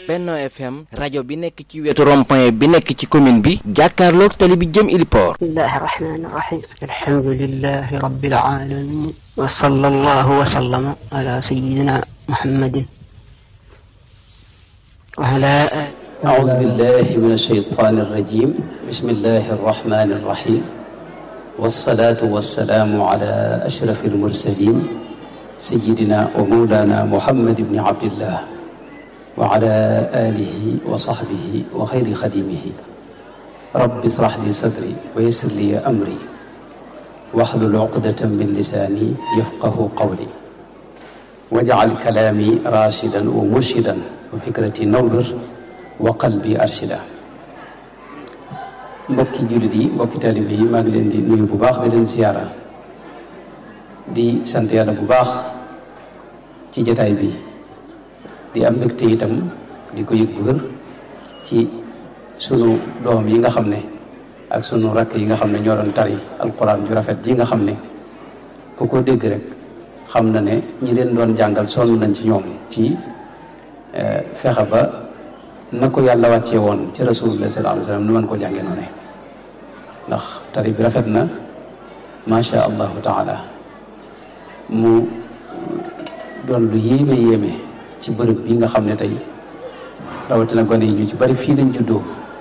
Benno FM rajo bi nekk ci wetu rond-point bi nekk ci commune bi jàkkaarloog tali bi jëm Iliport bismillahi rahmani rahim alhamdulillahi rabbil alamin wa sallallahu wa sallama ala sayyidina muhammadin wa ala أعوذ بالله من الشيطان الرجيم بسم الله الرحمن الرحيم والصلاة والسلام على أشرف المرسلين سيدنا ومولانا محمد بن عبد الله وعلى آله وصحبه وخير خديمه رب اشرح لي صدري ويسر لي أمري واحلل عقدة من لساني يفقه قولي واجعل كلامي راشدا ومرشدا وفكرتي نور وقلبي أرشدا mbokki jullit yi mbokki taalibe yi maa ngi leen di nuyu bu baax di leen siyaara di sant yàlla bu baax ci jataay bi di am mbégte itam di ko yëg bu wér ci sunu doom yi nga xam ne ak sunu rakk yi nga xam ne ñoo doon tari alquran ju rafet ji nga xam ne ku ko dégg rek xam na ne ñi leen doon jàngal sonn nañ ci ñoom ci fexe ba na ko yàlla wàccee woon ci rasulullah sallallahu alayhi wasallam nu mën ko jàngee noonu ndax tari bi rafet na macha allahu taala mu doon lu yéeme yéeme ci bërëb bi nga xam ne tey rawatina gone yi ñu ci bari fii lañ juddoo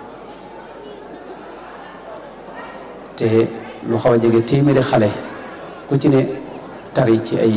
te lu xaw a jege téeméeri xale ku ci ne tari ci ay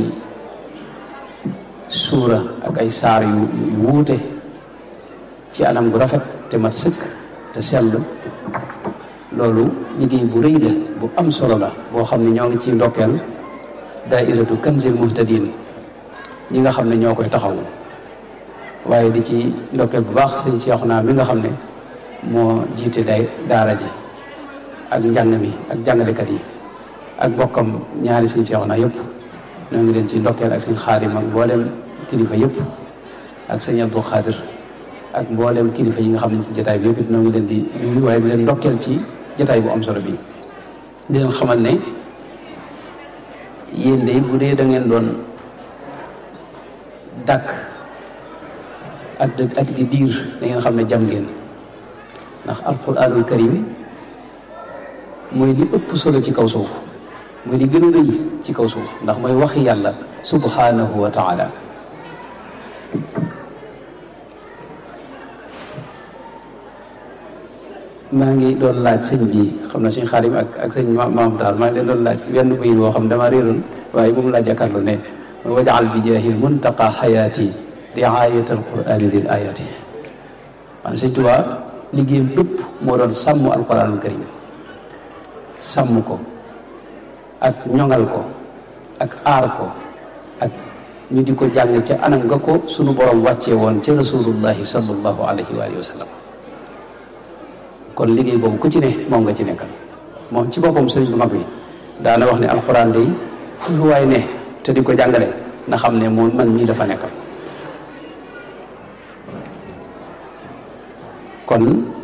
suura ak ay saar yu yu wuute ci anam gu rafet te mat sëkk te sell loolu liggéey bu rëy la bu am solo la boo xam ne ñoo ngi ciy ndokkeel daairatu kanzil muhtadin ñi nga xam ne ñoo koy taxawu waaye di ci ndokkeel bu baax sëñ Seexuna mi nga xam ne moo jiite day daara ji ak njàng mi ak jàngalekat yi ak bokkam ñaari sëñ Seexuna yëpp ñoo ngi leen ci ndokkeel ak sëñ Xaadim ak mboolem kilifa yëpp ak sëñ Abdou Xaadir ak mboolem kilifa yi nga xam ne ci jotaay bi yëpp it ñoo ngi leen di nuyu waaye di leen ndokkeel ci jotaay bu am solo bi di leen xamal ne yéen de bu dee da ngeen doon dàkk ak ak di diir da ngeen xam ne jam ngeen ndax alquranul karim mooy li ëpp solo ci kaw suuf mooy li gën a rëy ci kaw suuf ndax mooy waxi yàlla subhanahu wa taala maa ngi doon laaj sëñ bi xam na suñ xaarim ak ak sëñ maam daal maa ngi leen doon laaj wenn bayit boo xam dama réeroon waaye moom laa jàkkaarloo ne wajaal bi jaahil muntaqa xayaati riayat alqurani lil ayati maanaam sëñ Tuubaa liggéeyam bépp moo doon sàmm alquranul karim sàmm ko ak ñoŋal ko ak aar ko ak ñu di ko jàng ca anam nga ko sunu borom wàccee woon ca rasulullahi sallallahu alayhi wa alihi wa sallam kon liggéey boobu ku ci ne moom nga ci nekkal moom ci boppam sëriñ bu mag bi daana wax ne alquran day fu fi waay ne te di ko jàngale na xam ne moom man mii dafa nekkal kon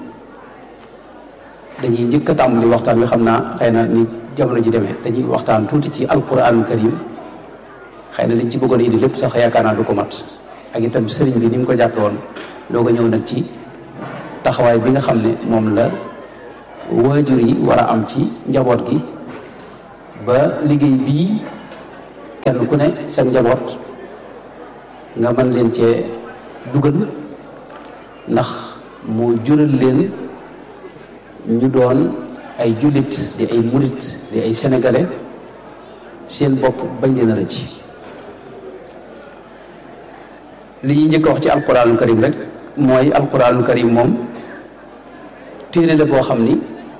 dañuy njëkk a tàmbali waxtaan wi xam naa xëy na ni jamono ji demee dañuy waxtaan tuuti ci alquranul karim xëy na liñ ci bëggoon indi lépp sax yaakaar naa du ko mat ak itam sëriñ bi ni mu ko jàppe woon doo ko ñëw nag ci taxawaay bi nga xam ne moom la waajur yi war a am ci njaboot gi ba liggéey bii kenn ku ne sa njaboot nga mën leen cee dugal ndax mu jural leen ñu doon ay jullit di ay murit di ay sénégalais seen bopp bañ leen a rëcc li ñuy njëkk a wax ci alquranul karim rek mooy alquranul karim moom téere la boo xam ni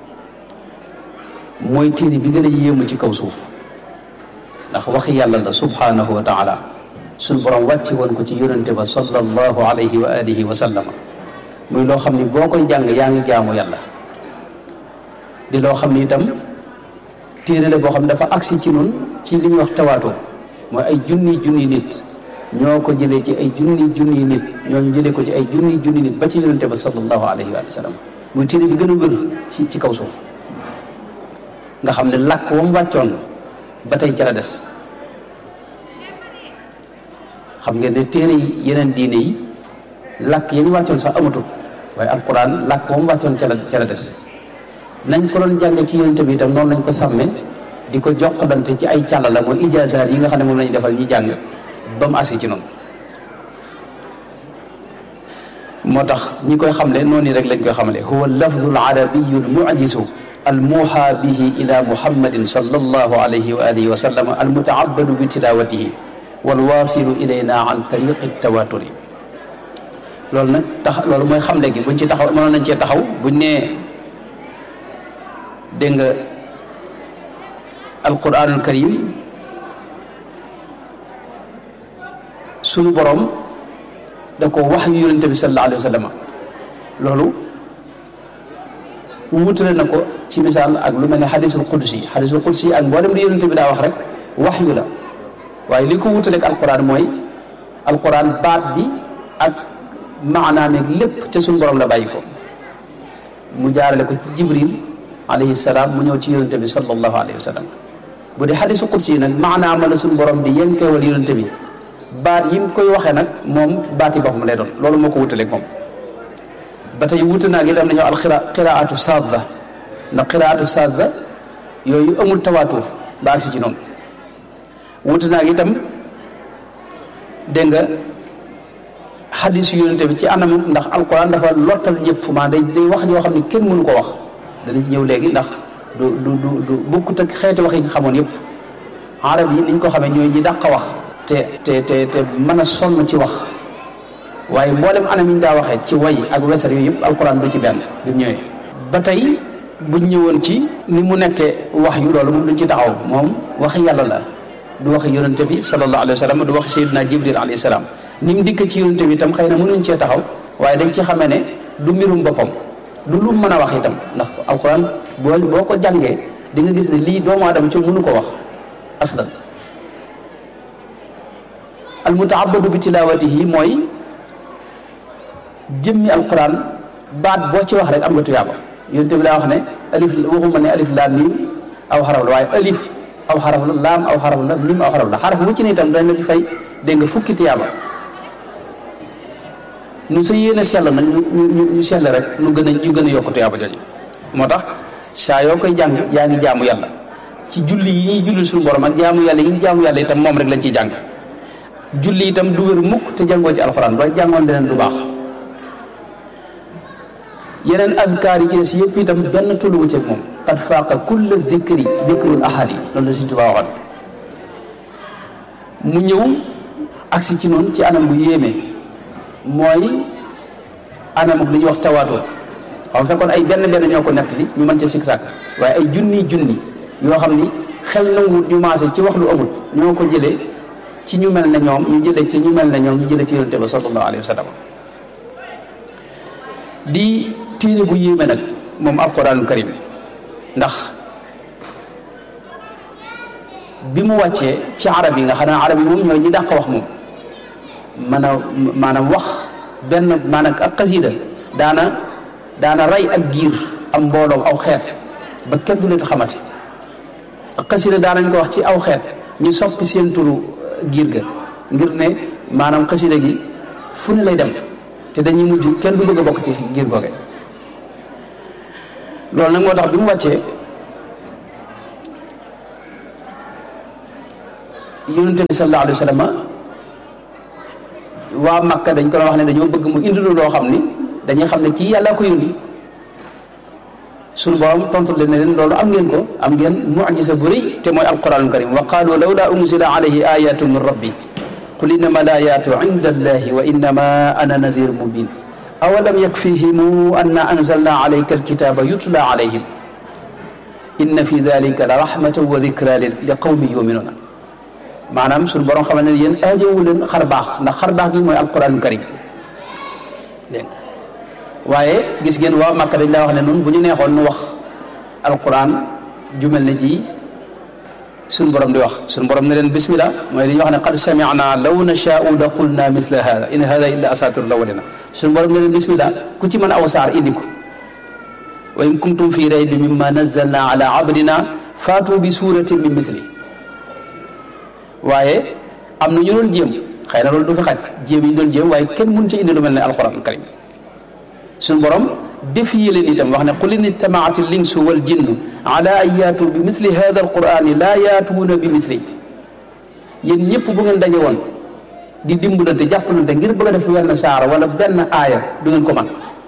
mooy téere bi gën a yéemu ci kaw suuf ndax waxi yàlla la subhanahu wa taala suñ borom wàcce woon ko ci yonente ba sallallahu alayhi wa alihi wa sallama muy loo xam ni boo koy jàng yaa ngi jaamu yàlla di loo xam ni itam téere la boo xam ne dafa agsi ci nun ci li ñuy wax tawaatoo mooy ay junni junni nit ñoo ko jëlee ci ay junni junni nit ñooñu jëlee ko ci ay junni junni nit ba ci yonente ba sallallahu alayhi wa sallam muy téere bi gën a wër ci ci kaw suuf nga xam ne làkk wa mu wàccoon ba tey ca la des xam ngeen ne téere yi yeneen diine yi làkk ya ñu wàccoon sax amatul waaye alquran làkk moom wàccoon ca la ca la des nañ ko doon jànge ci yonent bi itam noonu lañ ko sàmme di ko jokkalante ci ay càlla la mooy ijaazaat yi nga xam ne moom lañu defal ñi jàng ba mu asi ci noonu moo tax ñi koy xamle noonu rek lañ koy xamle huwa lafdu al arabiyu al mujizu al muuxa bihi ila muhammadin sallallahu alayhi wa alihi wa sallam al mutaabadu bi tilawatihi wal waasilu ilayna an tariqi tawaturi loolu nag tax loolu mooy xamle gi buñ ci taxaw mënoon nañ cee taxaw buñ nee dégg nga alquranul karim sunu borom da ko wax yu yonente bi sallallahu alayhi wa sallam loolu wutale na ko ci misaal ak lu mel ne xadisul qudsi xadisul qudsi ak mboolem li yonente bi daa wax rek wax yu la waaye li ko wutaleeg alquran mooy alquran baat bi ak maanaam ak lépp ca suñu borom la bàyyi ko mu jaarale ko ci jibril alayhi salaam mu ñëw ci yonente bi sallallahu alayhi wa sallam bu dee xadisu qudsi nag maanaam la suñu borom di yenkeewal yonente bi baat yi mu koy waxee nag moom baati boppam lay doon loolu moo ko wutaleeg moom ba tey wuute naa gi dem nañoo al qiraatu saadda ndax qiraatu saadda yooyu amul tawaatur ba agsi ci noonu wuute naa itam dégg nga xadis yu yonente bi ci anam ndax alquran dafa lottal ñëpp maa day day wax yoo xam ne kenn mënu ko wax dana ci ñëw léegi ndax du du du du bokkut ak xeeti wax yi nga xamoon yëpp arab yi niñ ko xamee ñooy ñi dàq wax te te te te mën a sonn ci wax waaye mboolem anam yi ñu daa waxee ci way ak wesar yooyu yëpp alquran du ci benn bi mu ñëwee ba tey buñ ñëwoon ci ni mu nekkee wax yu loolu moom duñ ci taxaw moom waxi yàlla la du waxi yonente bi sallallahu alayhi wa sallam du waxi sayyidina jibril alayhi salaam ni mu dikk ci yonente bi itam xëy na mënuñ cee taxaw waaye dañ ci xamee ne du mbirum boppam du lu mën a wax itam ndax alquran boo boo ko jàngee di nga gis ne lii doomu aadama ci mënu ko wax aslan al mutaabadu bi tilawatihi mooy jëmmi alquran baat boo ci wax rek am nga tuyaaba yonente bi daa wax ne alif waxuma ne alif laam mim aw xaraf la waaye alif aw xaraf la laam aw xaraf la mim aw xaraf la xaraf wu ci ne itam dañ la ci fay dégg nga fukki tuyaaba nu sa yéene sell nag ñu ñu ñu sell rek nu gën a ñu gën a yokk tuyaaba jooju moo tax saa yoo koy jàng yaa ngi jaamu yàlla ci julli yi ñuy julli suñu borom ak jaamu yàlla yi ñu jaamu yàlla itam moom rek lañ ciy jàng julli itam du wér mukk te jàngoo ci alxuraan doo jàngoon leneen du baax yeneen azkaar yi ci des yëpp itam benn tolluwu ceeg moom qad faaqa kulla dikri dikrul ahadi loolu la Sëñ Tuubaa waxoon mu ñëw agsi ci noonu ci anam bu yéeme mooy anamuk li ñuy wax tawaatur xam fekkoon ay benn benn ñoo ko nettali ñu mën ca sikk sàkk waaye ay junni junni yoo xam ni xel nanguwut ñu maase ci wax lu amul ñoo ko jëlee ci ñu mel ne ñoom ñu jëlee ci ñu mel ne ñoom ñu jëlee ci yonente ba sallallahu alayhi wa sallam di téere bu yéeme nag moom alquranul karim ndax bi mu wàccee ci arab yi nga xam ne arab yi moom ñooy ñi dàq wax moom man a maanaam wax benn maanaam ak xasida daana daana rey ak giir am mbooloom aw xeet ba kenn du leen xamati ak xasida daanañ ko wax ci aw xeet ñu soppi seen turu giir ga ngir ne maanaam xasida gi fu ne lay dem te dañuy mujj kenn du bëgg a bokk ci giir googe loolu nag moo tax bi mu wàccee yonente bi sallallahu alayhi wa sallam waa Makka dañ ko doon wax ne dañoo bëgg mu indi loo xam ni dañuy xam ne kii yàlla ko yónni suñu borom tontu leen ne leen loolu am ngeen ko am ngeen mucjisa bu rëy te mooy alquranul karim wa qaalu lawla unzila alayhi ayatu min rabbi qul innama al ayatu inda allahi wa innama ana nadir mubin awalam yakfihim anna anzalna alayka alkitaba yutla alayhim inna fi dalika la rahmatan wa dikra li qawmi yuminuna maanaam suñu borom xamal ne yéen aajowu leen xar baax ndax xar baax gi mooy alquranul karim dégg waaye gis ngeen waa Makka dañ laa wax ne noonu bu ñu neexoon nu wax alquran jumel ne ji suñu borom di wax suñu borom ne leen bismillah mooy li ñuy wax ne qad sami'na law nashaa'u la qulna mithla hada in hada illa asatirul awwalina suñu borom ne leen bismillah ku ci mën aw saar indi ko wa in kuntum fi raybin mimma nazzalna ala abdina faatu bi suratin min mithli waaye am na ñu doon jéem xëy na loolu du fi xaj jéem yi ñu doon jéem waaye kenn mun ci indi lu mel ne alquran karim suñu borom défiye leen itam wax ne qul in ijtamaat al insu wal jinnu ala an yaatu bi misli hada al qurani laa yaatuuna bi misli yéen ñëpp bu ngeen daje woon di dimbalante jàppalante ngir bëgg a def wenn saara wala benn aaya du ngeen ko man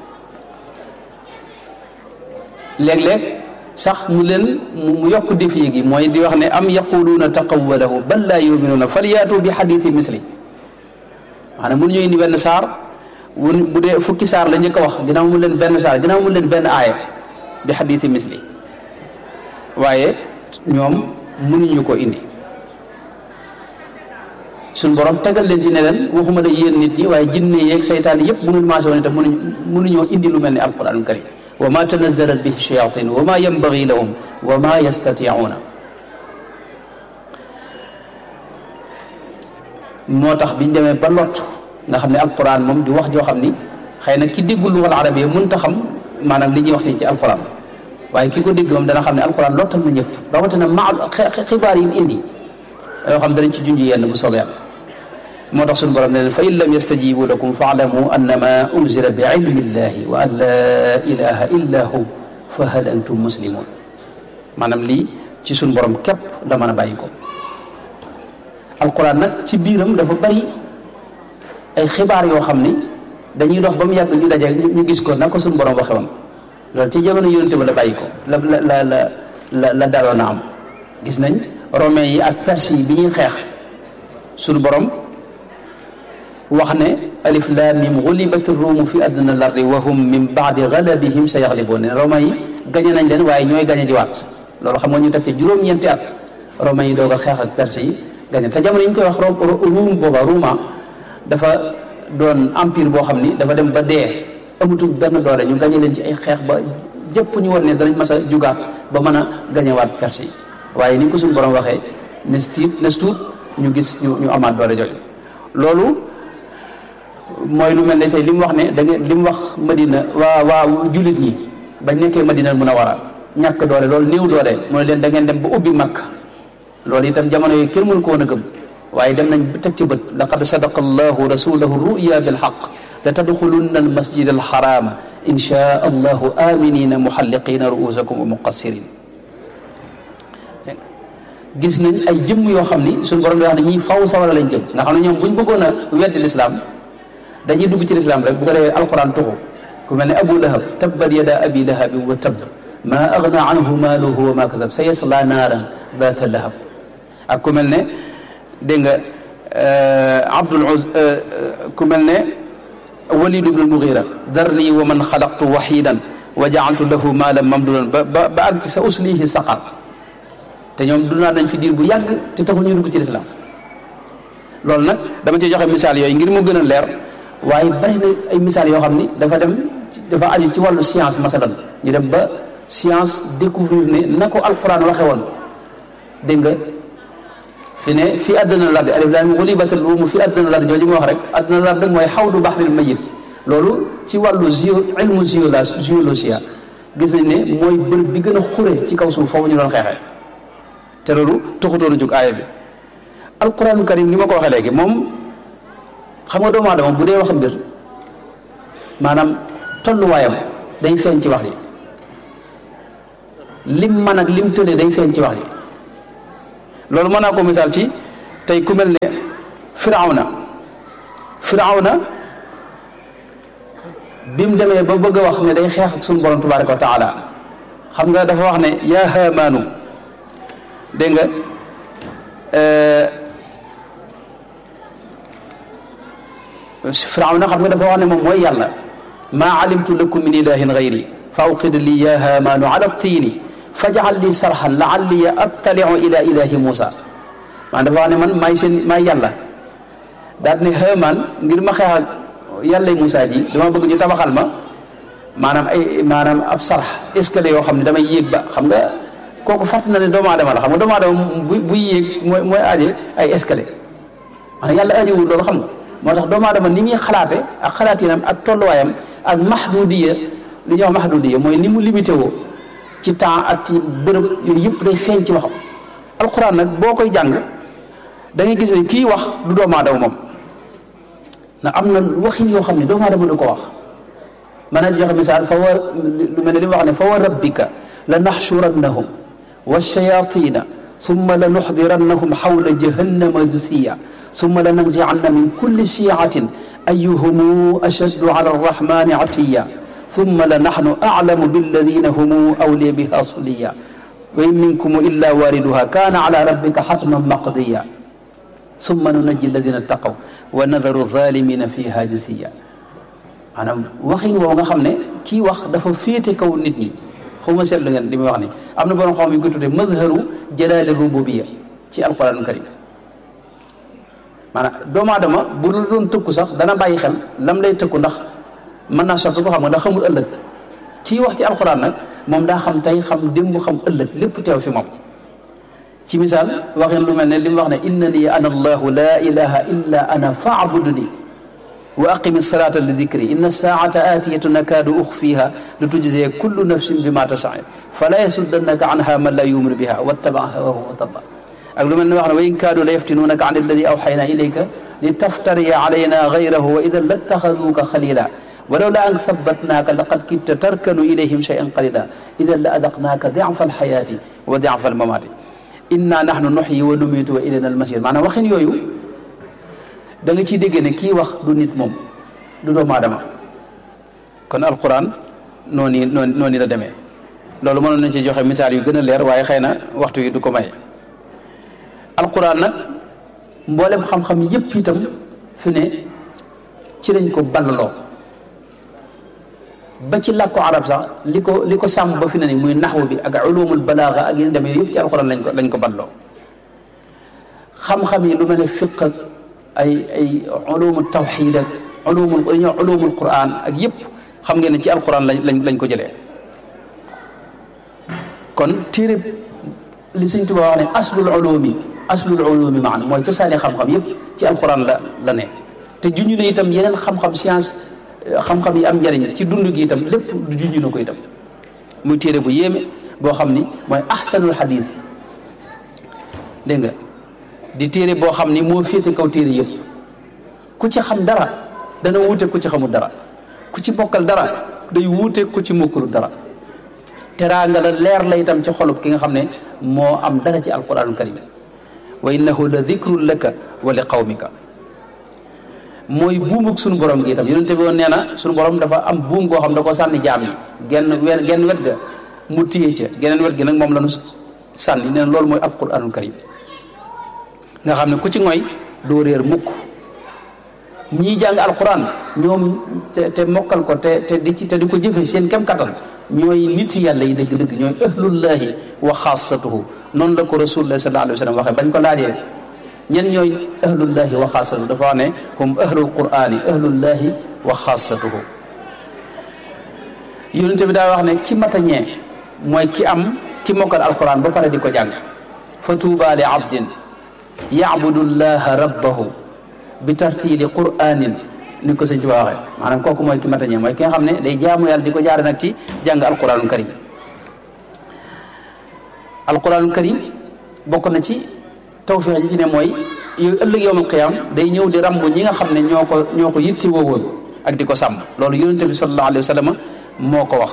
léeg-léeg sax mu leen mu yokk défi gi mooy di wax ne am yaquluuna taqawalahu bal laa yuminuuna falyaatu bi xadithi misli maanaam mënu ñu indi benn saar wun bu dee fukki saar la njëkk a wax ginnaaw mu leen benn saar ginnaaw mu leen benn aaya bi xadithi misli waaye ñoom mënuñu ko indi suñ borom tegal leen ci ne leen waxuma la yéen nit ñi waaye jinne yeeg saytaan yëpp bu ngeen maasee woon itam mënuñ mënuñoo indi lu mel ni alquran karim wa ma tanazalat bihi shayatin wa ma yanbagi lahum wa ma yastatiuuna moo tax biñ demee ba lott nga xam ne alquran moom di wax joo xam ni xëy na ki déggul lugal arabiya mënta xam maanaam li ñuy wax ci alquran waaye ki ko dégg moom dana xam ne alquran lottal na ñëpp rawatina ma xibaar yi mu indi yoo xam danañ ci junj yenn bu soobee yàlla moo tax suñu borom ne leen fa in lam yastajibu lakum faalamu annama unzila bi ilmi llahi wa an la ilaha illa hu fa hal antum muslimun maanaam lii ci suñu borom képp la mën a bàyyi ko alquran nag ci biiram dafa bari ay xibaar yoo xam ni dañuy dox ba mu yàgg ñu daje ñu gis ko na ko suñu borom waxe woon loolu ci jamono yonente ba la bàyyi ko la la la la la la daloon a am gis nañ romains yi ak perse yi bi ñuy xeex suñu borom wax ne alif lam mim ghulibat ruumu fi adna al-ardi wa hum min ba'di ghalabihim sayaghlibuun ne romains yi gañe nañ leen waaye ñooy gañe jiwaat loolu xam nga ñu teg ci juróom-ñeenti at romains yi doog a xeex ak perse yi gañe te jamono yi ñu koy wax ruum booba ruuma dafa doon empire boo xam ni dafa dem ba dee amatuñ benn doole ñu gañe leen ci ay xeex ba jëpp ñu woon ne danañ mas a jugaat ba mën a gañewaat perse yi waaye ni ko suñu borom waxee nes tiit nes tuut ñu gis ñu ñu amaat doole jooju loolu mooy lu mel ne tey li mu wax ne da ngeen li mu wax madina waa waa jullit ñi bañ nekkee madina mun a war a ñàkk doole loolu néew doole mooy leen da ngeen dem ba ubbi makk loolu itam jamono yi kenn mënu ko woon a gëm waaye dem nañ teg ci bët laqad sadaqa allahu rasulahu ruya bilxaq la tadxulunna almasjid alxarama insha allahu aminina muxalliqina ruusakum wa muqassirin gis nañ ay jëmm yoo xam ni suñu borom di wax ne ñii faw sawara lañ jëm nga xam ne ñoom bu ñu bëggoon a weddi lislaam dañuy dugg ci lislaam rek bu ko defee alquran tuxu ku mel ne abu lahab tabbat yada abi lahabin wa tabb ma agna anhu maaluhu wa ma kasab sa yasla naaran daata lahab ak ku mel ne dégg nga abdul uz ku mel ne walid ibn al-mughira darni wa man xalaqtu waxidan wa jaaltu lahu maalan mamdudan ba ba ba àgg ci sa uslihi saqar te ñoom dundaa nañ fi diir bu yàgg te taxul ñu dugg ci lislaam loolu nag dama ci joxe misaal yooyu ngir mu gën a leer waaye bari na ay misaal yoo xam ni dafa dem dafa aju ci wàllu science masalan ñu dem ba science découvrir ne na ko alquran waxe woon dégg nga fi ne fi àddina lardi alif laam ghulibatil ruum fi àddina lardi jooju ma wax rek àddina lardi mooy xawdu baxril mayit loolu ci wàllu géo ilmu géologie gis nañ ne mooy bërëb bi gën a xure ci kaw suuf foofu ñu doon xeexee te loolu taxutoon a jóg aaya bi alquran karim ni ma ko waxee léegi moom xam nga doomu aadama bu dee wax mbir maanaam tolluwaayam day feeñ ci wax ji lim man ak lim tële day feeñ ci wax ji loolu mën naa ko misaal ci tey ku mel ne firawna firawna bi mu demee ba bëgg a wax ne day xeex ak suñu borom tabaraka wa taala xam nga dafa wax ne yaa haamaanu dégg nga firawna xam nga dafa wax ne moom mooy yàlla maa alimtu lakum min ilahin gayri fa awqid li ya haamaanu ala tiini fajal li sarxan laalli attaliu ila ilahi Muusa man dafa wax ne man maay seen maay yàlla daal ne haamaan ngir ma xeex ak yàlla Muusa ji dama bëgg ñu tabaxal ma maanaam ay maanaam ab sarx escalier yoo xam ne damay yéeg ba xam nga kooku fàtt na ne doomu aadama la xam nga doomu aadama bu buy yéeg mooy mooy aaje ay escalier maanaam yàlla aajowul loolu xam nga moo tax doomu aadama ni muy xalaate ak xalaatinam ak tolluwaayam ak mahdudiya li ñuy wax mahdudiya mooy ni mu limité woo ci temps ak ci bërëb yooyu yëpp day feeñ ci waxam alquran nag boo koy jàng da ngay gis ne kii wax du doomu aadama moom na am na waxin yoo xam ne doomu aadama du ko wax mën a joxe misaal fa war lu mel ne li mu wax ne fa wa rabbika la naxshurannahum wa shayatina summa la nuxdirannahum xawla jahannama jusiya summa la nanzicanna min kulli shiicatin ayuhum ashaddu ala arrahmani atiya summa la naxnu aclamu billadina hum awliya biha suliya wa in minkum illa wariduha kaana ala rabbika xatman maqdiya summa nunajji alladina taqaw wa nadaru zalimina fiha jasiya maanaam waxin woow nga xam ne kii wax dafa féete kaw nit ñi xaw ma seetlu ngeen li muy wax ni am na borom xam yu ko tuddee mazharu jalaali rububiya ci alquran karim maanaam doomu aadama bu la doon tëkku sax dana bàyyi xel lam lay tëkku ndax mën naa soppi ko xam nga ndax xamul ëllëg kii wax ci alquran nag moom daa xam tey xam démb xam ëllëg lépp teew fi moom ci misaal waxin lu mel ne li mu wax ne innani ana allahu la ilaha illa ana faabuduni wa aqimi salata li dicri inna saata aatiyatu nakaadu uxfiha li tujzee kullu nafsin bi ma tasaa fala yasuddannaka anha man la yuminu biha wattaba hawahu wa taba ak lu mel ne wax ne wa in kaadu la yaftinunaka an alladi awxayna ilayka li taftariya alayna gayrahu wa idan lattaxaduuka xalila walaw la an thabatnaaka laqad kitta tarkanu ilayhim cheyan qalila idan la adaqnaaka diafa alxayaati wa diafa almamaati inna nahnu nuxyi wa numiitu wa ilayna almasir maanaam waxin yooyu da nga ciy déggee ne kii wax du nit moom du doomu aadama kon alquran noonu noonu noonu la demee loolu mënoon nañ ci joxe misaal yu gën a leer waaye xëy na waxtu yi du ko may alquran nag mboolem xam-xam yépp itam fi ne ci lañ ko ballaloo ba ci làkku arab sax li ko li ko sàmm ba fi ne ni muy naxwu bi ak ulumul balaaga ak yeneen demee yëpp ci alquran lañ ko lañ ko balloo xam-xam yi lu mel ne fiq ak ay ay ulumul tawxid ak ulumul dañuy wax ulumul quran ak yëpp xam ngeen ne ci alquran lañ lañ lañ ko jëlee kon téere li Sëñ Tuubaa wax ne aslul ulumi aslul ulumi maanaam mooy cosaani xam-xam yëpp ci alquran la la ne te juñu ne itam yeneen xam-xam science xam-xam yi am njariñ ci dund gi itam lépp du juñu na ko itam muy téere bu yéeme boo xam ni mooy ahsanul hadis dégg nga di téere boo xam ni moo féete kaw téere yëpp ku ci xam dara dana wuute ku ci xamul dara ku ci bokkal dara day wuute ku ci mokkalu dara teraanga la leer la itam ci xolub ki nga xam ne moo am dara ci alquranul karim wa innahu la dikrun laka wa li qawmika mooy buumug suñu borom gi itam yonente bi woon nee na suñu borom dafa am buum goo xam da ko sànni jaam yi genn we genn wet ga mu téye ca geneen wet gi nag moom la nu sànni nee na loolu mooy alquranul karim nga xam ne ku ci ngoy doo réer mukk ñii jàng alquran ñoom te te mokkal ko te te di ci te di ko jëfe seen kem kattan ñooy nit yàlla yi dëgg-dëgg ñooy ahlullahi wa xaasatuhu noonu la ko rasulullah sallallahu alayhi wa sallam waxee bañ ko laajee ñen ñooy ahlullahi wa xaasatuhu dafa wax ne hum ahlul qurani ahlullahi wa xaasatuhu yonente bi daa wax ne ki matañee mooy ki am ki mokkal alquran ba pare di ko jàng fa tuuba li abdin yacbudu llaha rabbahu bi tartiili quranin ni ko sëñ Tuubaa waxee maanaam kooku mooy ki matañee mooy ki nga xam ne day jaamu yàlla di ko jaare nag ci jàng alquranul karim alquranul karim bokk na ci tawfiix ji ci ne mooy yooyu ëllëg yowmal qiyaam day ñëw di rambu ñi nga xam ne ñoo ko ñoo ko yitti woowoon ak di ko sàmm loolu yonente bi sallallahu alayhi wa sallam moo ko wax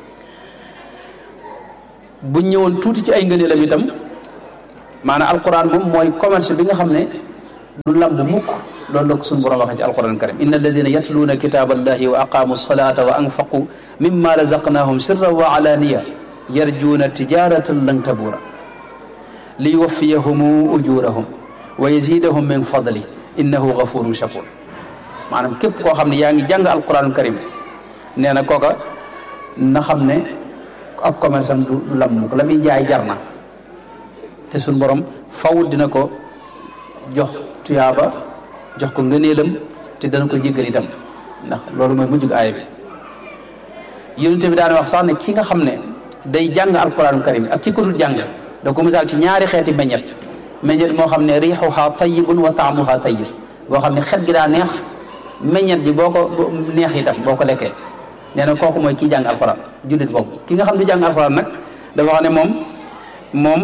buñ ñëwoon tuuti ci ay ngëneelam itam maanaam alquran moom mooy commerce bi nga xam ne du lamb mukk loolu la ko suñu borom waxee ci alquran karim inna alladina yatluuna kitaba allahi wa aqaamu salata wa anfaqu mimma razaqnahum sirran wa alaniya yarjuuna tijaratan lan tabuura li yuwaffiyahum ujurahum wa yazidahum min fadli innahu gafurun shakur maanaam képp koo xam ne yaa ngi jàng alquran karim nee na kooka na xam ne ab commerce am du lam mukk la muy jaay jar na te suñ borom faw dina ko jox tuyaaba jox ko ngëneelam te dana ko jéggal itam ndax loolu mooy mujjug aaya bi yonente bi daan wax sax ne ki nga xam ne day jàng alquran karim ak ki ko dul jàng da ko misaal ci ñaari xeeti meññet meññet moo xam ne riixuha tayibun wa taamuha tayib boo xam ne xet gi daa neex meññet bi boo ko neex itam boo ko lekkee nee na kooku mooy kii jàng alquran jullit boobu ki nga xam ne jàng alquran nag dafa xam ne moom moom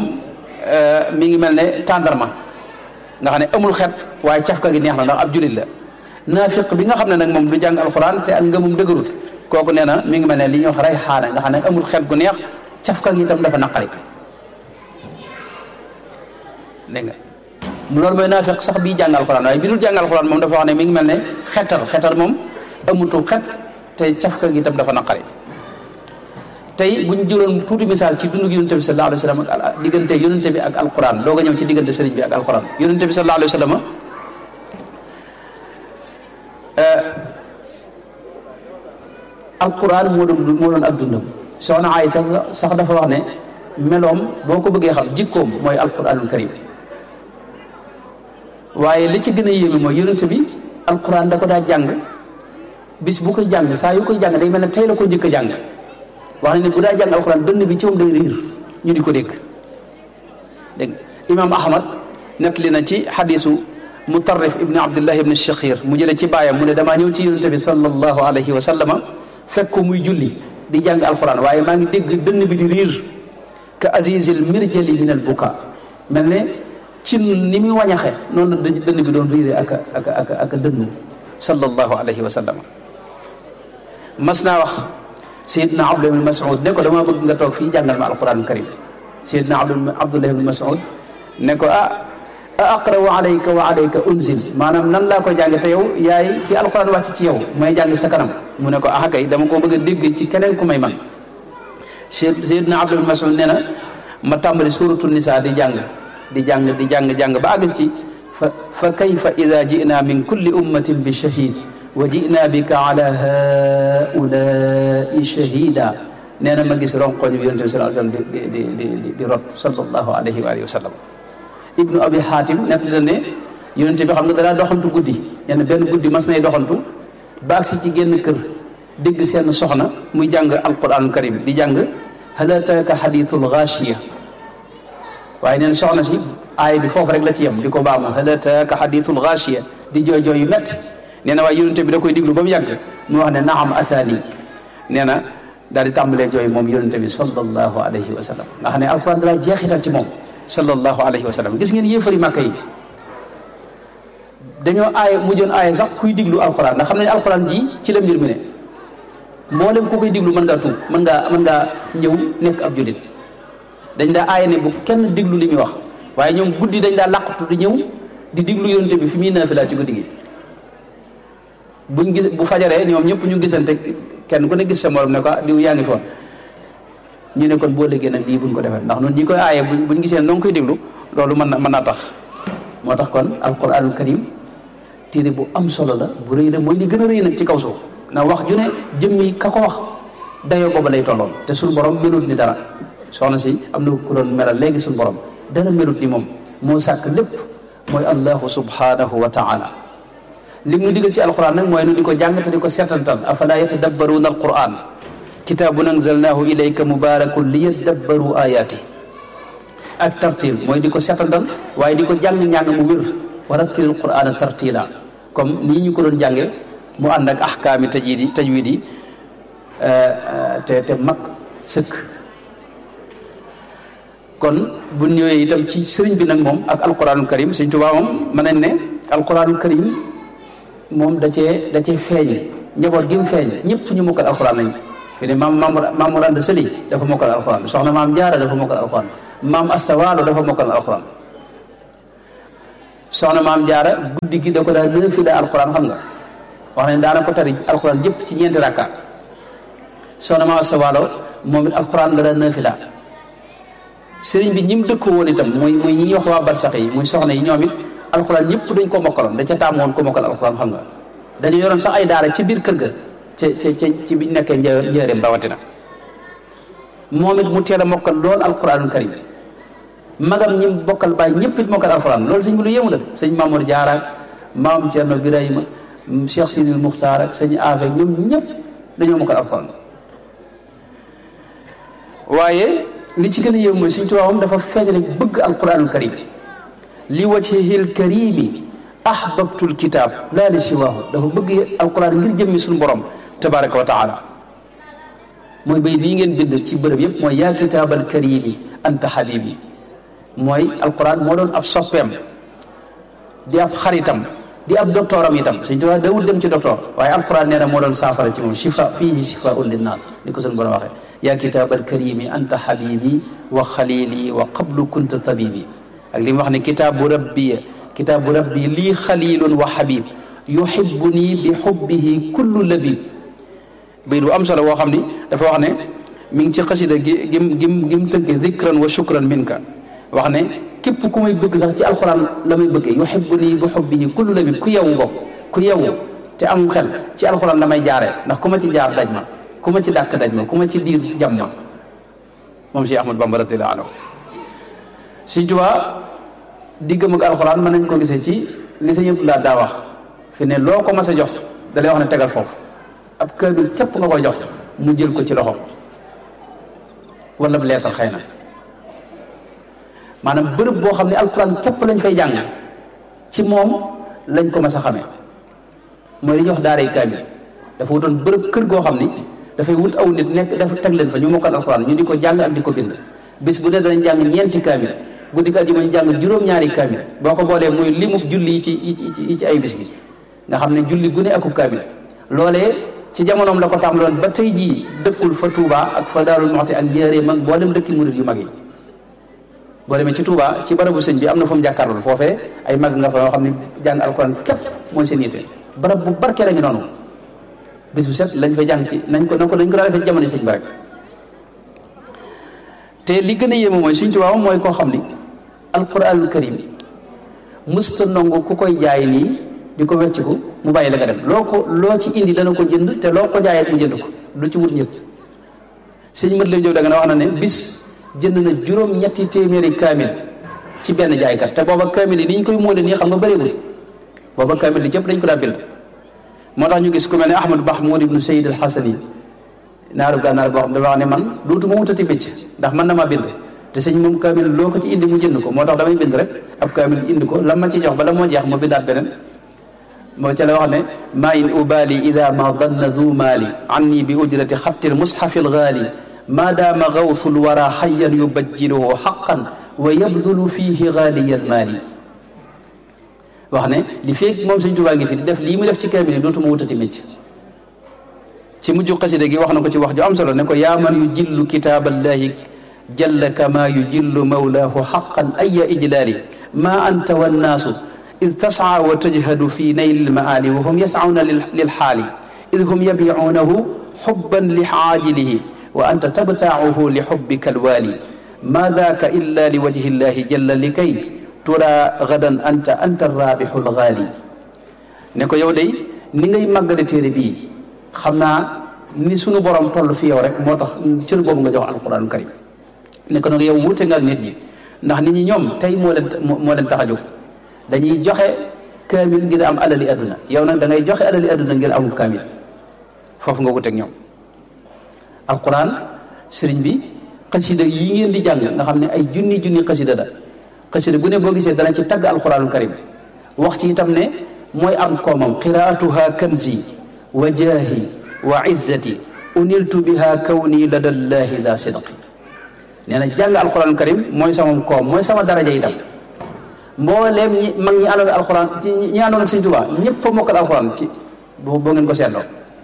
mi ngi mel ne tàndarma nga xam ne amul xet waaye cafka gi neex na ndax ab jullit la naafiq bi nga xam ne nag moom du jàng alxuraan te ak ngëmum dëgërul kooku nee na mi ngi mel ne li ñuy wax ray xaana nga xam ne amul xet gu neex cafka gi itam dafa naqari dégg nga loolu mooy naafiq sax bii jàng alxuraan waaye bi dul jàng alxuraan moom dafa wax ne mi ngi mel ne xetar xetar moom amutul xet te cafka gi itam dafa naqari tey bu ñu jëloon tuuti misaal ci dundu yonente bi sallallahu alayhi wa sallam ak diggante yonente bi ak alquran doog a ñëw ci diggante sëriñ bi ak alquran yonente bi sallallahu alayhi wa sallam alquran moo doon moo doon ak dundam soxna Aysa sax dafa wax ne meloom boo ko bëggee xam jikkoom mooy alquranul karim waaye li ci gën a yéeme mooy yonente bi alquran da ko daa jàng bis bu koy jàng saa yu koy jàng day mel ne tey la ko njëkk a jàng wax na ne bu daa jàng alxuraan dënn bi ci moom day riir ñu di ko dégg dégg imaam ahmad nettali na ci xadisu mutarrif ibni abdullah ibni shakhir mu jële ci baayam mu ne damaa ñëw ci yonente bi sallallahu alayhi wa sallama fekk ko muy julli di jàng alxuraan waaye maa ngi dégg dënn bi di riir ka azizil mirjali min al buka mel ne ci ni muy wañaxe noonu la dënn bi doon riire ak ak ak ak dënn sallallahu alayhi wa sallama mas naa wax Seydina Abdullah ibn Mas'ud ne ko dama bëgg nga toog fii jàngal ma alquran karim Seydina Abdullah ibn Mas'ud ne ko ah a aqra'u alayka wa alayka unzil maanaam nan laa ko jàng te yow yaay ki alquran wàcc ci yow may jàng sa kanam mu ne ko ah kay dama ko bëgg a dégg ci keneen ku may man Seydina Abdullah ibn Mas'ud nee na ma tàmbali suratul nisa di jàng di jàng di jàng jàng ba àgg ci fa fa kayfa ida ji'na min kulli ummatin bi shahid wa ji'na bika ala haulai shahida nee na ma gis ronkoñ bi yonente bi sallallahu alayhi wasallam di di di di di rot sallallahu alayhi wa alihi wa sallam ibnu abi hatim nett la ne yonente bi xam nga danaa doxantu guddi nee na benn guddi mas nay doxantu baag si ci génn kër dégg seen soxna muy jàng alquranul karim di jàng hal ataaka hadithul ghashiya waaye neen soxna si aay bi foofu rek la ci yem di ko baamu hal ataaka hadithul ghashiya di jooy jooy yu métti nee na waaye yonente bi da koy diglu ba mu yàgg mu wax ne naam ataani nee na daal di tàmbalee jooy moom yonente bi sallallahu alayhi wa sallam nga xam ne alquran dala jeexital ci moom sallallahu alayhi wa sallam gis ngeen yéefari màkka yi dañoo aaye mujjoon aaye sax kuy diglu alquran ndax xam nañ alquran ji ci la mbir mi ne mboolem ku koy diglu mën ngaa tuub mën ngaa mën ngaa ñëw nekk ab julit dañ daa aaye ne bu kenn diglu li muy wax waaye ñoom guddi dañ daa làqatu di ñëw di diglu yonente bi fi muy naafila ci guddi gi buñ gis bu fajaree ñoom ñëpp ñu gisante kenn ku ne gis sa morom ne ko diw yaa ngi foon ñu ne kon boo léegi nag lii buñ ko defee ndax noonu ñi koy aaye buñ buñ gisee noo ngi koy déglu loolu mën na mën naa tax moo tax kon alquranul karim téere bu am solo la bu rëy la mooy li gën a rëy nag ci kaw suuf na wax ju ne jëmmi ka ko wax dayoo booba lay tolloon te suñu borom melut ni dara soxna si am na ku doon melal léegi suñu borom dara melut ni moom moo sàkk lépp mooy allahu subhanahu wa taala li mu digal ci alquran nag mooy nu di ko jàng te di ko seetantal afala yatadabbaruuna alquran kitaabun anzalnaahu ilayka mubarakun li yadabbaru ayaati ak tartil mooy di ko seetantal waaye di ko jàng-njàng mu wér wa rattil alqurana tartila comme nii ñu ko doon jànge mu ànd ak ahkaami tajwidi tajwidi te te mag sëkk kon bu ñëwee itam ci sëriñ bi nag moom ak alquranul karim sëriñ Tuubaa moom mën nañ ne alquranul karim moom da cee da cee feeñ njaboot gi mu feeñ ñëpp ñu mokkal alxuraan lañ fi ne maam maam maam Mor Anta Sali dafa mokkal alxuraan soxna maam Jaara dafa mokkal alxuraan maam Asta Waalo dafa mokkal alxuraan soxna maam Jaara guddi gi da ko daal nëfi la alxuraan xam nga wax nañ daana ko tari alxuraan jëpp ci ñeenti rakka soxna maam Asta Waalo moom it alxuraan la daal nëfi la sëriñ bi ñi mu dëkk woon itam muy muy ñi ñuy wax waa barsax yi muy soxna yi ñoom it alxuraan ñëpp dañ ko mokkaloon da ca taamu woon ko mokkal alxuraan xam nga dañu yoroon sax ay daara ci biir kër ga ca ca ca ci biñ nekkee një njëreem rawatina moom it mu teel a mokkal lool alquranul karim magam ñi bokkal bàyyi ñëpp it mokkal alquran loolu sëñ bi lu yéemu la sëñ Mamour Diarra ak maam Thierno Birahima Cheikh Sidil Muxtaar ak sëñ Afe ñoom ñëpp dañoo mokkal alquran waaye li ci gën a yéemu mooy suñ tubaabam dafa feeñale bëgg alquranul karim li wajhihil karimi ahbabtul kitab laa li siwaahu dafa bëgg alquran ngir jëmmi suñu borom tabaraka wa taala mooy bay lii ngeen bind ci bërëb yëpp mooy yaa kitaabal karimi anta habibi mooy alquran moo doon ab soppeem di ab xaritam di ab docteur am itam Sëñ Tuubaa dawul dem ci docteur waaye alquran nee na moo doon saafara ci moom shifa fiihi shifaun linnaas ni ko suñu borom waxee yaa kitaabal karimi anta habibi wa xalili wa qablu kunta tabibi ak li mu wax ne kitaabu rabbi kitaabu rabbi lii xalilun wa habib yuhibbuni bi hubbihi kullu labib bay du am solo woo xam ni dafa wax ne mi ngi ci xasida gi gim gim gim tënke zikran wa shukran minka wax ne képp ku may bëgg sax ci alxuraan la may bëggee yuhibbuni bi hubbihi kullu labib ku yewu bokk ku yewu te am xel ci alxuraan la may jaaree ndax ku ma ci jaar daj ma ku ma ci dàkk daj ma ku ma ci diir jam ma moom Cheikh Ahmad Bamba radiyallahu anhu Sëñ Tuubaa diggam ak alxuraan mën nañ ko gisee ci li sa yëpp laa daa wax fi ne loo ko mas a jox da lay wax ne tegal foofu ab kaamil képp nga koy jox mu jël ko ci loxo wala bu leetal xëy na maanaam bërëb boo xam ne alxuraan képp lañ fay jàng ci moom lañ ko mas a xamee mooy li ñuy wax daaray kaamil dafa wutoon bërëb kër goo xam ni dafay wut aw nit nekk dafa teg leen fa ñu mokkal alxuraan ñu di ko jàng ak di ko bind bis bu ne danañ jàng ñeenti kaamil guddi gi àjjuma ñu jàng juróom-ñaari kaamil boo ko boolee muy limub julli yi ci yi ci ay bis gi nga xam ne julli gu ne akub kaamil loolee ci jamonoom la ko tàmbaloon ba tey jii dëkkul fa Touba ak fa Daarul Muxti ak Njaaréem ak boo dem dëkki murid yu mag yi boo demee ci Touba ci barabu sëñ bi am na fu mu jàkkaarlool foofee ay mag nga fa yoo xam ne jàng alxuraan képp mooy seen yitte barab bu barkee la ngi noonu bis bu set lañ fa jàng ci nañ ko nañ ko nañ ko daa defee jamono sëñ ba rek te li gën a yéeme mooy Sëñ Tuubaa mooy koo xam ni alquranul karim mësta nangu ku koy jaay nii di ko wecciku mu bàyyi la nga dem loo ko loo ci indi dana ko jënd te loo ko jaayee mu jënd ko du ci wut ñëpp sëñ mat lim jow da nga wax na ne bis jënd na juróom ñetti téeméeri kaamil ci benn jaaykat te booba kaamil yi ni ñu koy móole nii xam nga bëreegul booba kaamil li cëpp dañ ko daa bind moo tax ñu gis ku mel ne Ahmad Mahmoud ibnu Sayyid al Hasani naaru gànnaar boo xam dafa wax ne man dootuma wutati mécc ndax man na maa bind te sëñ moom kaamil loo ko ci indi mu jënd ko moo tax damay bind rek ab kaamil indi ko la ma ci jox ba la moo jeex ma bindaat beneen moo ca la wax ne ma in ubali ida ma danna du maali anni bi ujrati xatti lmushafi algaali ma daama gawsu lwara xayan yubajjiluhu xaqan wa yabdulu fihi gaaliya almaali wax ne li feeg moom sëñ Tuubaa ngi fi di def lii mu def ci kaamil yi dootuma wutati mécc ci mujj xasida gi wax na ko ci wax ju am solo ne ko yaa man yu jillu kitaaballahi jalla kama yu jillu mawlaahu xaqan aya ijlaali ma anta wannaasu id tasaa wa tajhadu fi nayli lmaali wa hum yasauna lilxaali id hum yabicuunahu xubban li caajilihi wa anta tabtaacuhu li xubbika alwaali ma daaka illa li wajhi llahi jalla likay tura gadan anta anta raabixu lgaali ne ko yow day ni ngay màggale téere bii xam naa ni sunu borom toll fi yow rek moo tax cër boobu nga jox alquranul karim ne ko nag yow wuute nga ak nit ñi ndax nit ñi ñoom tey moo leen moo leen tax a jóg dañuy joxe kaamil ngir am alali adduna yow nag da ngay joxe alali adduna ngir amul kaamil foofu nga wuteeg ñoom alquran sëriñ bi xasida yi ngeen di jàng nga xam ne ay junni junni xasida la xasida bu ne boo gisee dana ci tagg alquranul karim wax ci itam ne mooy am koomam qiraatuha kanzi wa jaahi wa izzati uniltu biha kawni lada llahi da sidqi nee na jàng alquran karim mooy sama koom mooy sama daraja itam mbooleem ñi mag ñi àndoon alquran ci ñi àndoon ak Sëñ Tuubaa ñëpp a mokkal alquran ci boo boo ngeen ko seetloo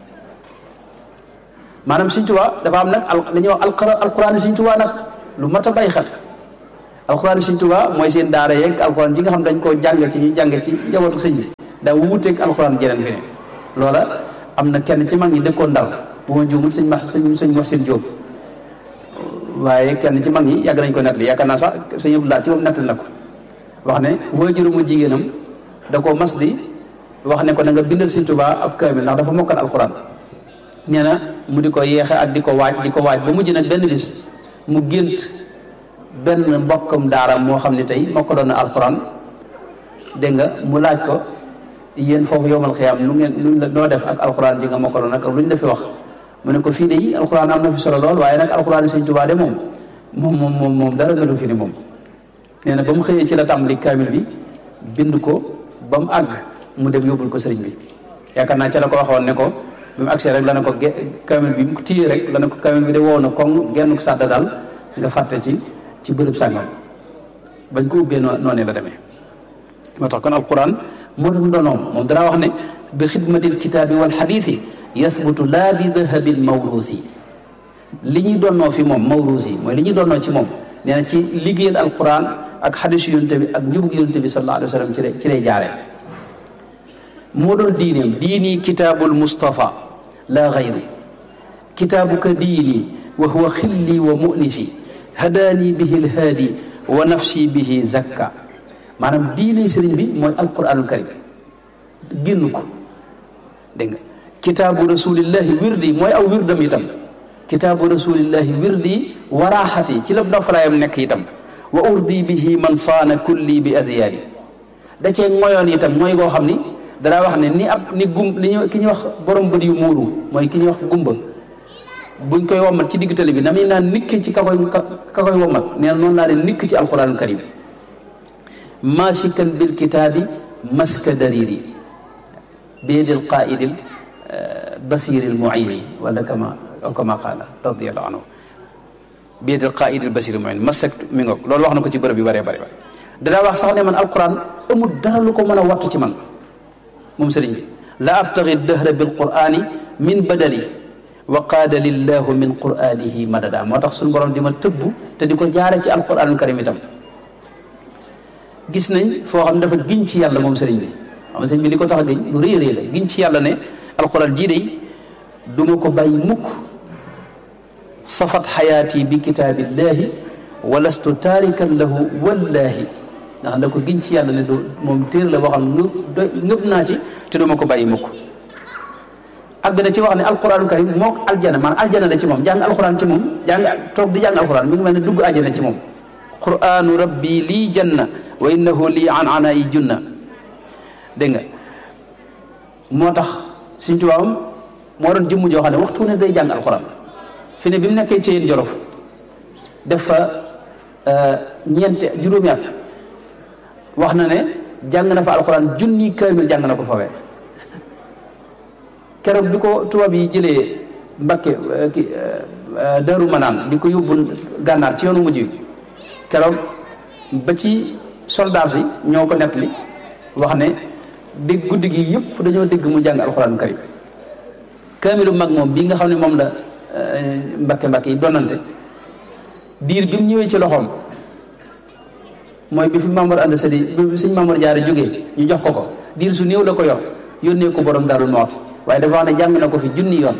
maanaam Sëñ Tuubaa dafa am nag al dañuy wax alquran Sëñ Tuubaa nag lu mat a bàyyi xel alquran Sëñ Tuubaa mooy seen daara yeeg alquran ji nga xam dañ koo jàng ci ñu jàng ci njabootu sëñ bi daa wuuteeg alquran jeneen fi ne loola am na kenn ci mag ñi dëkkoon Ndar bu ma juumul sëñ ma sëñ sëñ Muhsin Jóob waaye kenn ci mag ñi yàgg nañ ko nettali yaakaar naa sax sëñ Abdou Lahat ci moom nettali na ko wax ne waajuru mu jigéenam da koo mas di wax ne ko na nga bindal Sëñ Tuubaa ab kaamil ndax dafa mokkal alxuraan nee na mu di ko yeexe ak di ko waaj di ko waaj ba mujj nag benn bis mu gént benn mbokkam daaram moo xam ne tey mokkaloon na alxuraan dégg nga mu laaj ko yéen foofu yowmal xiyaam nu ngeen nu noo def ak alxuraan ji nga mokkaloon nag lu ñu la fi wax mu ne ko fii de yi alxuraan am na fi solo lool waaye nag alxuraan Sëñ Tuubaa de moom moom moom moom moom dara melu fi ni moom nee na ba mu xëyee ci la tàmbali kaamil bi bind ko ba mu àgg mu dem yóbbul ko sëriñ bi yaakaar naa ca la ko waxoon ne ko bi mu agsee rek la ne ko ge kaamil bi mu ko téyee rek la ne ko kaamil bi de wow na koŋ genn sàdda daal nga fàtte ci ci bërëb sàngam bañ ko ubbee noo noonu la demee moo tax kon alquran moo doon doonoom moom danaa wax ne bi xidmatil kitaabi wal xadiisi yathbutu laa bi dahabin mawruusi li ñuy doonnoo fi moom mawruusi mooy li ñuy doonnoo ci moom nee na ci liggéeyal alquran ak xadisu yonte bi ak njubug yonte bi sallallahu alayhi wa sallam ci lay ci lay jaaree moo doon diineem diini kitaabul mustafa laa gayru kitaabuka diini wa huwa xilli wa munisi hadaani bihi lhaadi wa nafsi bihi zakka maanaam diine sëriñ bi mooy alquranul karim génn ko dégg nga kitaabu rasulillahi wirdi mooy aw wirdam itam kitaabu rasulillahi wirdi waraaxati ci la noflaayam nekk itam wa urdi bihi man saana kulli bi adyaari da cee ngoyoon itam mooy koo xam ni danaa wax ne ni ab ni gum li ñu ki ñuy wax borom bët yu muuru mooy ki ñuy wax gumba buñ koy wommat ci digg tali bi na muy naan nikk ci ka koy ka koy wommat nee na noonu laa ne nikk ci alquranul karim maasikan bil kitaabi maska dariri biyadil qaidil basiril muini wala kama aw kama qaala radiallahu anhu biyadil qaidil basiril muin masak mi ngoog loolu wax na ko ci bërëb yu bëree bëri danaa wax sax ne man alquran amul dara lu ko mën a wattu ci man moom sëriñ bi la abtaxi dëhra bil qurani min badali wa qaada lillahu min quranihi madada moo tax suñu borom di ma tëbb te di ko jaare ci alquranul karim itam gis nañ foo xam ne dafa giñ ci yàlla moom sëriñ bi xam sëriñ bi li ko tax a giñ lu rëy rëy la giñ ci yàlla ne alquran jii day du ma ko bàyyi mukk safat xayaati bi kitaabillahi walastu taarikan lahu wallaahi nga xam ne ko giñ ci yàlla ne du moom téer la boo xam ne doy ngëb naa ci te du ma ko bàyyi mukk àgg na ci wax ne alquranul karim mook aljana maanaam aljana la ci moom jàng alquran ci moom jàng toog di jàng alquran mi ngi mel ne dugg aljana ci moom quranu rabbi lii janna wa innahu lii an ana yi junna dégg nga moo tax suñ tubaabam moo doon jëmm joo xam ne waxtu ne day jàng alquran fi ne bi mu nekkee ci yéen jolof def fa ñeente juróomi at wax na ne jàng na fa alquran junni kaamil jàng na ko fawee keroog bi ko tubaab yi jëlee Mbakke ki Daaru Manaan di ko yóbbu gànnaar ci yoonu mujj wi keroog ba ci soldats yi ñoo ko nettali wax ne dégg guddi gi yëpp dañoo dégg mu jàng alxuraan karim kaamilu mag moom bii nga xam ne moom la Mbakke Mbakke yi donante diir bi mu ñëwee ci loxoom mooy bi fi Mamour ànd sadi bi sëñ Mamour Jaara jógee ñu jox ko ko diir su néew la ko yor yónnee ko borom Daaru Muxti waaye dafa wax ne jàng na ko fi junni yoon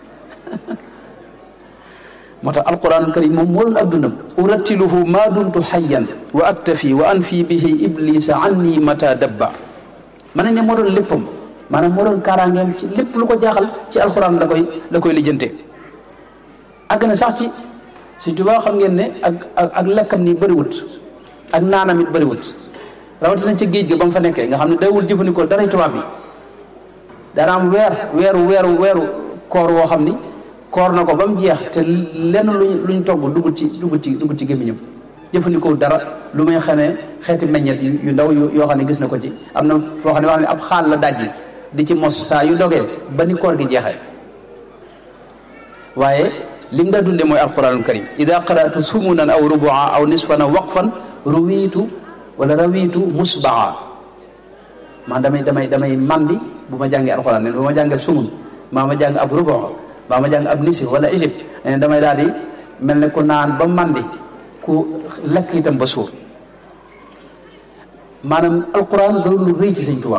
moo tax alquranul karim moom moo doon ak dundam urattiluhu ma dumtu xayyan wa aktafi wa anfi bihi iblisa anni mata dabba ma ne ne moo doon léppam maanaam moo doon kaaraangeem ci lépp lu ko jaaxal ci alquran la koy la koy lijjante àgg na sax ci si tubaa xam ngeen ne ak ak lekkam ni bëriwut ak naanam it bëriwut rawatina ca géej ga ba mu fa nekkee nga xam ne dawul jëfandikoo daray tubaab bi dana am weer weeru weeru weeru koor woo xam ni koor na ko ba mu jeex te lenn luñ luñ togg dugul ci dugul ci dugul ci gémmiñam jëfandikoo dara lu may xamee xeeti meññet yu ndaw yoo xam ne gis na ko ci am na foo xam ne wax ne ab xaal la dajji di ci mos saa yu dogee ba ni koor gi jeexee waaye li nga dunde mooy alquranul karim ida qaratu sumunan aw rubua aw nisfan aw waqfan ruwiitu wala rawiitu musbaa man damay damay damay mandi bu ma jàngee alxuraan ne bu ma jàngee ab sumun maa ma jàng ab rubo maa ma jàng ab nisi wala isib ne damay daal di mel ne ku naan ba mandi ku lekk itam ba suur maanaam alxuraan doon lu rëy ci sëñ Tuubaa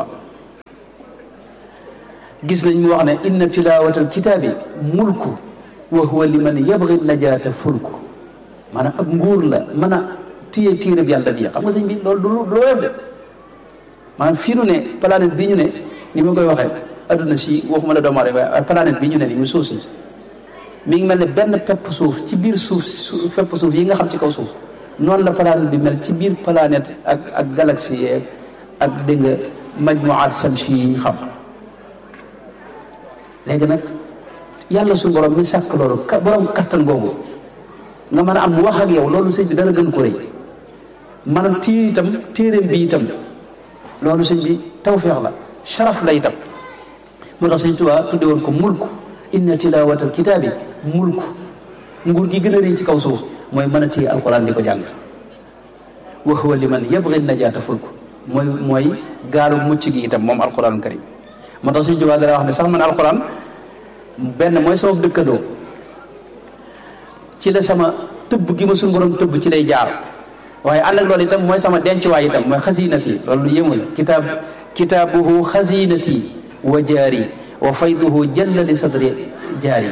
gis nañ mu wax ne inna tilaawatal kitaabi mulku wa huwa liman yabgi najaata fulku maanaam ab nguur la mën a téye téereb yàlla bi xam nga sëñ bi loolu du lu woyof de maanaam fii nu ne planète bi ñu ne ni ma koy waxee adduna si waxuma la doomu aadama waaye planète bi ñu ne ni mu suuf si mi ngi mel ne benn pepp suuf ci biir suuf pepp suuf yi nga xam ci kaw suuf noonu la planète bi mel ci biir planète ak ak galaxie yeeg ak dégg nga majmuwaat samsi yi ñu xam léegi nag yàlla su borom mi sàkk loolu ka borom kattan googu nga mën a am wax ak yow loolu sëñ bi dara gën ko rëy maanaam téye itam téeréem bi itam loolu sëñ bi tawféex la sharaf la itam moo tax sëñ Tuubaa tudde woon ko mulku inna tilaawatal kitaabi mulku nguur gi gën a rëy ci kaw suuf mooy mën a téye alquran di ko jàng wa huwa liman yabgi najaata fulku mooy mooy gaalu mucc gi itam moom alquranul karim moo tax suñu Tuubaa dara wax ne sax man alquran benn mooy sama dëkkandoo ci la sama tëbb gi ma suñu borom tëbb ci lay jaar waaye ànd ak loolu itam mooy sama dencuwaay itam mooy xasinati loolu lu yéemu la kitaab kitaabuhu xasinati wa jaari wa fayduhu jalla li sadri jaari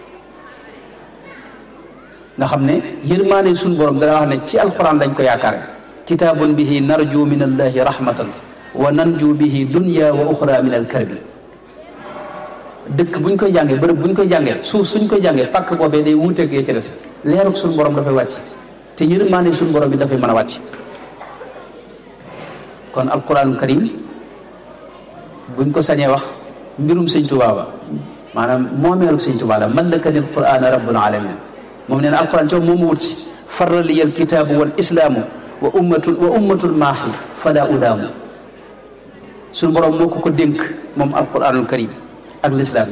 nga xam ne yërmaane suñu borom dana wax ne ci alquran lañ ko yaakaare kitaabun bihi narju min allahi rahmatan wa nanju bihi dunya wa uxra min alkarbi dëkk buñ koy jàngee bërëb buñ koy jàngee suuf suñ koy jàngee pàkk boobee day wuuteeg yee ci des leeruk suñu borom dafay wàcc te yërmaane suñu borom bi dafay mën a wàcc kon alquran karim buñ ko sañee wax mbirum sëñ Tuubaa ba maanaam moomeeluk sëñ Tuubaa la mallakani alqurana rabbul alamin moom nee na alquran ci moom mu wut si farra liya alkitaabu wal islaamu wa ummatul wa ummatul maahi fala ulaamu suñu borom moo ko ko dénk moom alquranul karim ak lislaam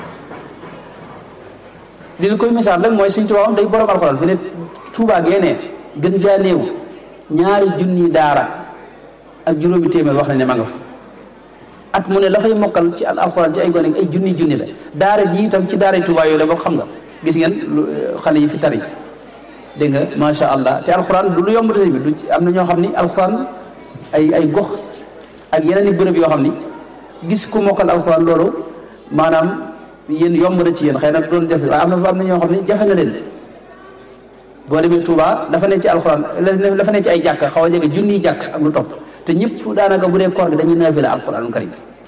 li ñu koy misaal rek mooy sëñ Tuubaa day borom alquran fi ne Tuubaa geenee gën jaa néew ñaari junni daara ak juróomi téeméer wax nañ ne ma nga fa at mu ne la fay mokkal ci alxuraan ci ay gone ay junni junni la daara ji itam ci daara Tuubaa yooyu la bokk xam nga gis ngeen xale yi fi tari dégg nga macha allah te alxuraan du lu yomb te bi du am na ñoo xam ni alxuraan ay ay gox ak yeneen i bërëb yoo xam ni gis ku mokkal alxuraan loolu maanaam yéen yomb na ci yéen xëy na doon jafe waaye am na am na ñoo xam ni jafe na leen boo demee Touba dafa ne ci alxuraan dafa ne ci ay jàkk xaw a jege junniy jàkk ak lu topp te ñëpp daanaka bu dee koor gi dañuy naafila alxuraanul karim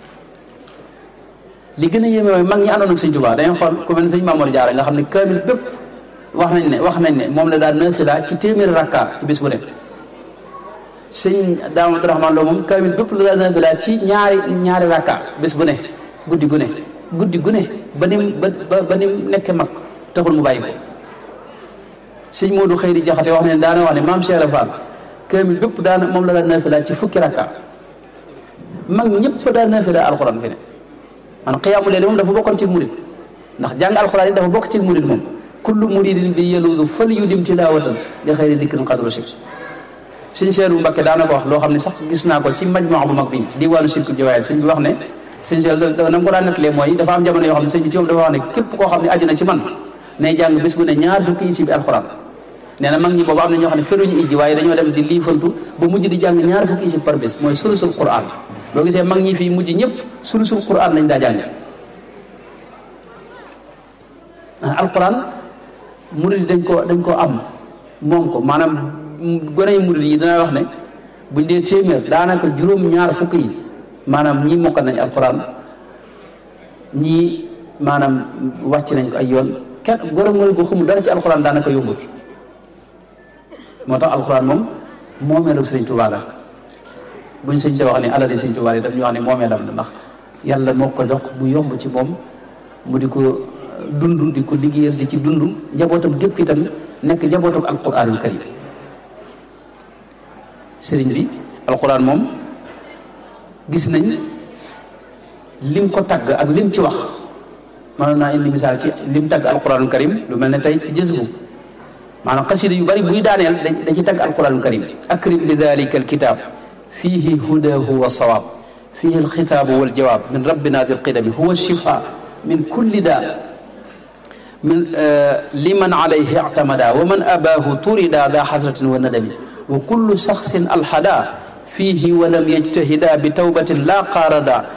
li gën a yéeme mooy mag ñi àndoon ak sëñ Touba dañuy xool ku mel ne sëñ Mamour Diarra nga xam ne kaamil bépp wax nañ ne wax nañ ne moom la daan naafila ci téeméeri rakka ci bis bu nekk sëñ Daam Abdourahmane Lo moom kaamil bépp la daan naafila ci ñaari ñaari rakka bis bu ne guddi gu ne guddi gu ne ba ni ba ba ni nekkee mag taxul mu bàyyi ko sëñ Modou Xëyri Jaxate wax ne daana wax ne maam Cheikh Fall kaamil bépp daana moom la daan naafila ci fukki rakka mag ñëpp daan naafila alxuraan fi ne man xiyaamu leen moom dafa bokkoon ci murid ndax jàng alxuraan yi dafa bokk ci murid moom kullu muridin bi yeluudu fal yudim tilaawatan li xëyri dikkin xadru si sëñ Seeru Mbakke daana ko wax loo xam ne sax gis naa ko ci majmaa bu mag bi diwaanu sirku jawaayat sëñ bi wax ne sëñ Seeru na mu ko daan nettalee mooy dafa am jamono yoo xam ne sëñ bi ci moom dafa wax ne képp koo xam ne aju na ci man nay jàng bis bu ne ñaar fukki isi bi alxuraan nee na mag ñi boobu am na ñoo xam ne feruñu ijji waaye dañoo dem di liifantu ba mujj di jàng ñaar fukki isi par bés mooy sulusul quran boo gisee mag ñi fii mujj ñëpp sulusul quran lañ daa jàng alquran murid dañ ko dañ koo am moom ko maanaam gone yi murid yi dana wax ne buñ dee téeméer daanaka juróom-ñaar fukk yi maanaam ñii mokkal nañ alquran ñii maanaam wàcc nañ ko ay yoon kenn gone murid ko xamul dara ci alquran daanaka yombut moo tax alquran moom moomeelu sëriñ Tuubaa la buñ sëñ te wax ne alali sëñ Tuubaa yi daf ñu wax ne moomeelam la ndax yàlla moo ko jox mu yomb ci moom mu di ko dund di ko liggéeyal di ci dund njabootam gépp itam nekk njabootuk alquranul karim sëriñ bi alquran moom gis nañ lim ko tagg ak lim ci wax mënoon naa indi misaal ci lim tagg alquranul karim lu mel ne tey ci jës bu maanaam xasida yu bari buy daaneel da ci tagg alquranul karim akrim li dalika alkitab fihi hudahu wa sawab fihi alxitaabu waljawab min rabbina dil qidami huwa shifa min kulli daa من آه لمن عليه اعتمدا ومن أباه طردا ذا حسرة وندم وكل شخص الحدا فيه ولم يجتهدا بتوبة لا قاردا